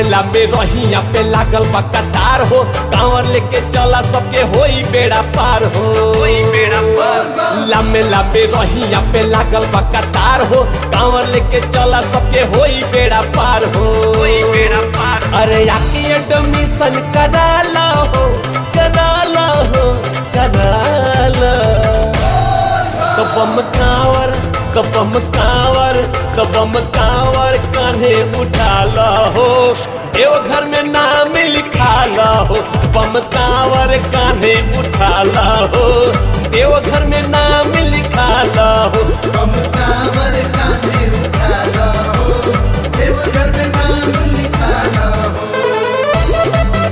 लामे रहिया पे लागल बा कतार हो कांवर लेके चला सबके होई बेड़ा पार हो बेड़ा लामे लामे रहिया पे लागल बा कतार हो कांवर लेके चला सबके होई बेड़ा पार हो बेड़ा पार अरे आके एडमिशन करा ला हो करा ला हो करा ला कबम कांवर कबम कांवर कबम कांवर कान्हे उठा ला हो देवघर में नाम लिखा ला हो बम कांवर कान्हे उठा ला हो देवघर में नाम लिखा ला हो हम कांवर कांधे उठा लो देवघर में नाम लिखा लो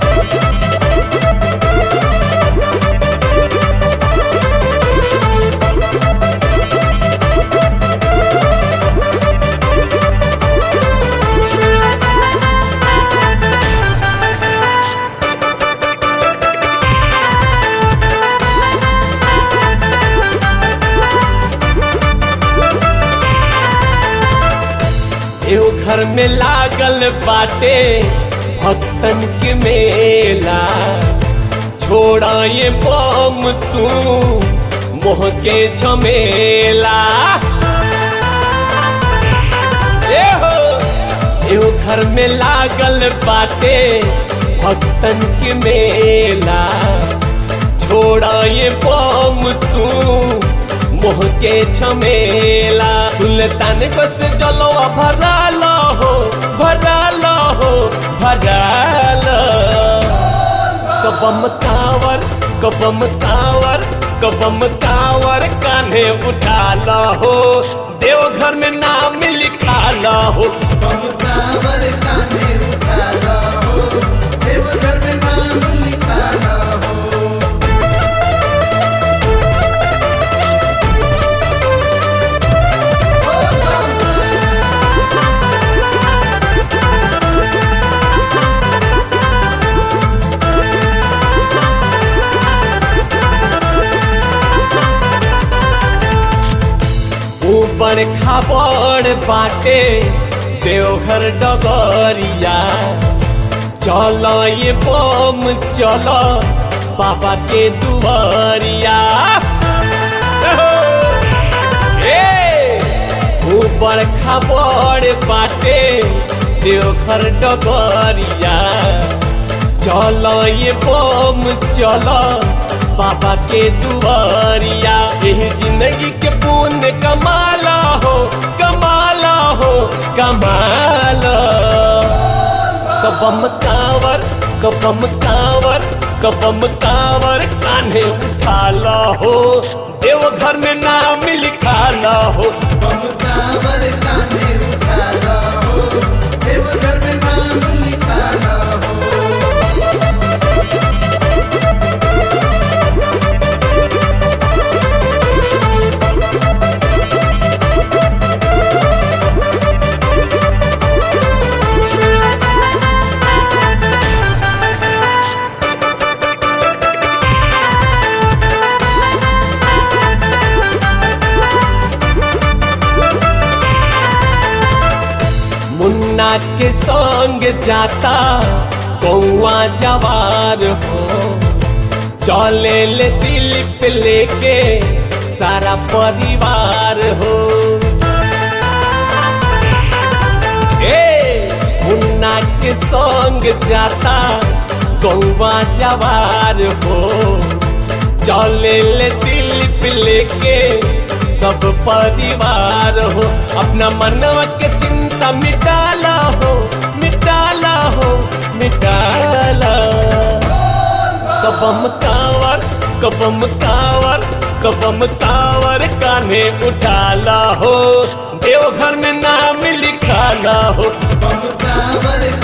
एहो घर में लागल बाटे भक्तन के मेला छोड़ा ये बम तू मोह के झमेला एहो एहो घर में लागल बाटे भक्तन के मेला छोड़ा ये बम तू मोह के झमेला सुल्तान को से जलो भरा लो हो भरा लो हो भरा लो कबम कांवर कबम कांवर कबम कांवर कान्हे उठा लो हो देवघर में नाम लिखा लो हो हम कांवर कांधे उठा लो देवघर में नाम लिखा लो ऊपर खाबड़ बाटे देवघर डगरिया चल ये बम चल बाबा के दुआरिया ए, ऊपर खाबड़ बाटे देवघर डगरिया चल ये बम चल बाबा के दुआरिया यही जिंदगी के पुण्य कमाला हो कमाला हो कमाला कबम कांवर कबम कांवर कबम कांवर कान्हे उठाला हो देवघर में नाम लिखाला हो हम कांवर कांधे उठा लो देवघर में नाम लिखा लो मुन्ना के संग जाता कौआ जवार हो चले ले दिल पे लेके सारा परिवार हो ए मुन्ना के संग जाता कौआ जवार हो चले ले दिल पे लेके सब परिवार हो अपना मनवा के चिंता मिटाला हो मिटाला हो मिटाला कबम कांवर कबम कांवर कबम कांवर कान्हे उठाला हो देवघर में नाम लिखाला हो हम कांवर